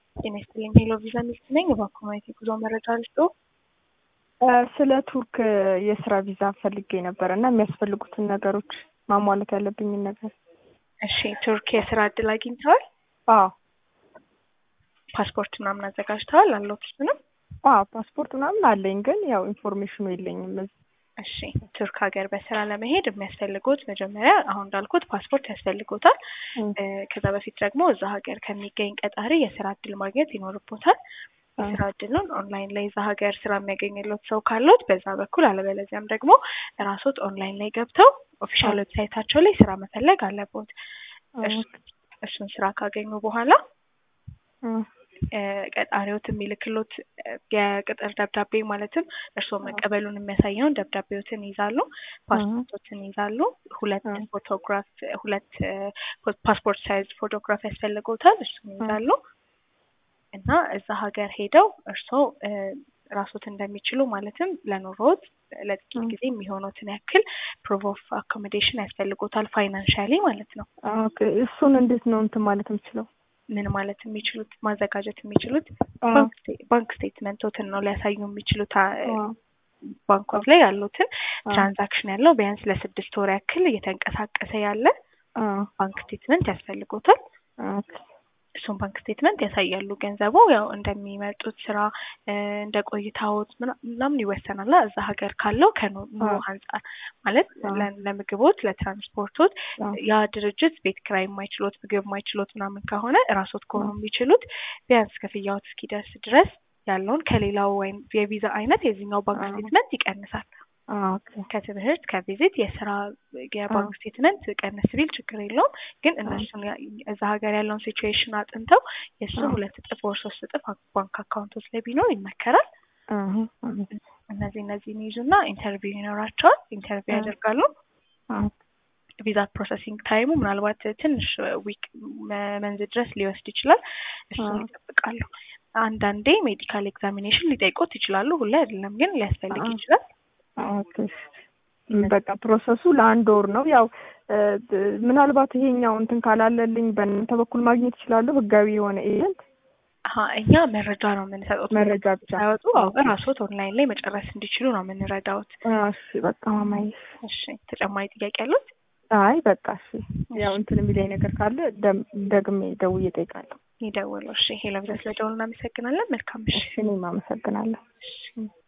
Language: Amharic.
ጤና ይስጥልኝ ሄሎ ቪዛ ሚስት ነኝ። እባክዎ ማየት የጉዞ መረጃ ልስጥዎ? ስለ ቱርክ የስራ ቪዛ ፈልጌ ነበረ እና የሚያስፈልጉትን ነገሮች ማሟላት ያለብኝን ነገር። እሺ ቱርክ የስራ እድል አግኝተዋል? አዎ ፓስፖርት ምናምን አዘጋጅተዋል? አለዎት እሱንም? አዎ ፓስፖርት ምናምን አለኝ፣ ግን ያው ኢንፎርሜሽኑ የለኝም። እዚህ እሺ ቱርክ ሀገር በስራ ለመሄድ የሚያስፈልጉት መጀመሪያ አሁን እንዳልኩት ፓስፖርት ያስፈልጎታል። ከዛ በፊት ደግሞ እዛ ሀገር ከሚገኝ ቀጣሪ የስራ እድል ማግኘት ይኖርቦታል። የስራ እድሉን ኦንላይን ላይ እዛ ሀገር ስራ የሚያገኝለት ሰው ካሉት በዛ በኩል አለበለዚያም ደግሞ ራሶት ኦንላይን ላይ ገብተው ኦፊሻል ዌብሳይታቸው ላይ ስራ መፈለግ አለቦት። እሱን ስራ ካገኙ በኋላ ቀጣሪዎት የሚልክሎት የቅጥር ደብዳቤ ማለትም እርስዎ መቀበሉን የሚያሳየውን ደብዳቤዎትን ይዛሉ፣ ፓስፖርቶችን ይዛሉ፣ ሁለት ፎቶግራፍ ሁለት ፓስፖርት ሳይዝ ፎቶግራፍ ያስፈልገውታል። እሱን ይዛሉ እና እዛ ሀገር ሄደው እርስዎ ራሶት እንደሚችሉ ማለትም ለኑሮት ለጥቂት ጊዜ የሚሆኑትን ያክል ፕሩፍ ኦፍ አኮሞዴሽን ያስፈልጎታል፣ ፋይናንሻሊ ማለት ነው። እሱን እንዴት ነው እንትን ማለት የምችለው? ምን ማለት የሚችሉት ማዘጋጀት የሚችሉት ባንክ ስቴትመንቶትን ነው ሊያሳዩ የሚችሉት ባንኮት ላይ ያሉትን ትራንዛክሽን ያለው ቢያንስ ለስድስት ወር ያክል እየተንቀሳቀሰ ያለ ባንክ ስቴትመንት ያስፈልጎታል። እሱን ባንክ ስቴትመንት ያሳያሉ። ገንዘቡ ያው እንደሚመጡት ስራ እንደ ቆይታዎት ምናምን ይወሰናል። እዛ ሀገር ካለው ከኑሮ አንጻር ማለት ለምግቦት፣ ለትራንስፖርቶት ያ ድርጅት ቤት ኪራይ የማይችሎት ምግብ የማይችሎት ምናምን ከሆነ እራሶት ከሆኑ የሚችሉት ቢያንስ ክፍያዎት እስኪደርስ ድረስ ያለውን ከሌላው ወይም የቪዛ አይነት የዚህኛው ባንክ ስቴትመንት ይቀንሳል። ከትምህርት ከቪዚት የስራ የባንክ ስቴትመንት ቀንስ ቢል ችግር የለውም። ግን እነሱን እዛ ሀገር ያለውን ሲቹዌሽን አጥንተው የእሱን ሁለት እጥፍ ወር ሶስት እጥፍ ባንክ አካውንቶች ላይ ቢኖር ይመከራል። እነዚህ እነዚህን ይዙና ኢንተርቪው ይኖራቸዋል። ኢንተርቪው ያደርጋሉ። ቪዛ ፕሮሰሲንግ ታይሙ ምናልባት ትንሽ ዊክ መንዝ ድረስ ሊወስድ ይችላል። እሱን ይጠብቃሉ። አንዳንዴ ሜዲካል ኤግዛሚኔሽን ሊጠይቆት ይችላሉ። ሁሌ አይደለም ግን ሊያስፈልግ ይችላል። በቃ ፕሮሰሱ ለአንድ ወር ነው። ያው ምናልባት ይሄኛው እንትን ካላለልኝ በእናንተ በኩል ማግኘት ይችላለሁ ህጋዊ የሆነ ኤጀንት? እኛ መረጃ ነው የምንሰጡት። መረጃ ብቻ ሳይወጡ እራስዎት ኦንላይን ላይ መጨረስ እንዲችሉ ነው የምንረዳዎት። እሺ በቃ ማማዬ። እሺ ተጨማሪ ጥያቄ ያሉት? አይ በቃ እሺ። ያው እንትን የሚለኝ ነገር ካለ ደግሜ ደውዬ እጠይቃለሁ። ይደውሉ። እሺ ሄሎ ብዛ ስለደውሉ እናመሰግናለን። መልካም እሺ። እኔም አመሰግናለሁ። እሺ